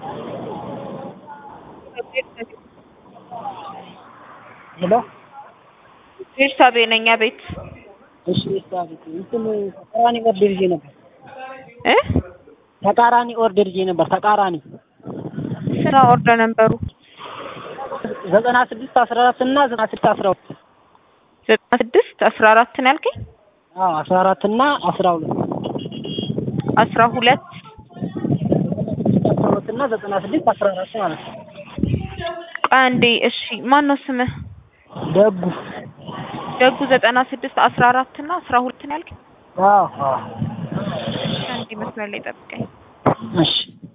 ሄሎ ቤርሳቤ ነኝ። አቤት እሺ ቤት እንትን ተቃራኒ ኦርደር ይዤ ነበር። እ ተቃራኒ ኦርደር ይዤ ነበር። ተቃራኒ ስራ ኦርደር ነበሩ ዘጠና ስድስት አስራ አራት እና ዘጠና ስድስት አስራ ሁለት ዘጠና ስድስት አስራ አራት ነው ያልከኝ? አዎ አስራ አራት እና አስራ ሁለት አስራ ሁለት አስራ ሁለት እና ዘጠና ስድስት አስራ አራት ማለት ነው። አንዴ እሺ፣ ማን ነው ስምህ? ደጉ ደጉ ዘጠና ስድስት አስራ አራት እና አስራ ሁለት ነው ያልከኝ? አዎ አዎ አንዴ መስመር ላይ ጠብቀኝ። እሺ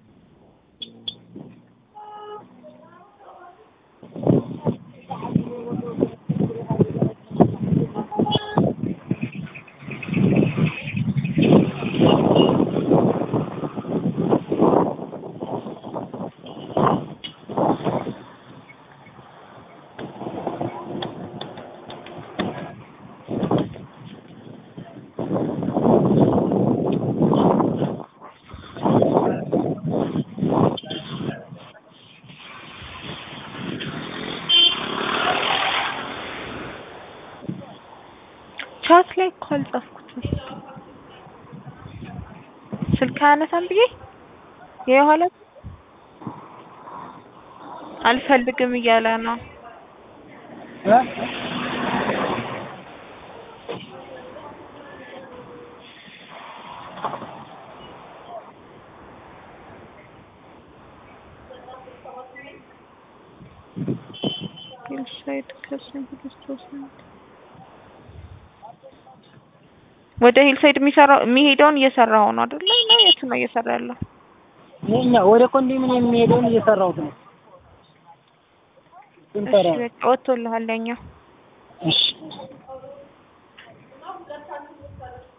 ቻት ላይ እኮ አልጻፍኩትም። ስልክ አያነሳም ብዬ የኋላ አልፈልግም እያለ ነው። እ ሂልሳይድ ከስንት ክርስቶስ ወደ ሂልሳይድ የሚሰራው የሚሄደውን እየሰራው ነው አይደለ? ነው የት ነው እየሰራ ያለው? ይሄኛ ወደ ኮንዶሚኒየም የሚሄደውን እየሰራሁት ነው። እሺ ስንሰራ በቃ ወጥቶልሃል ያኛው። እሺ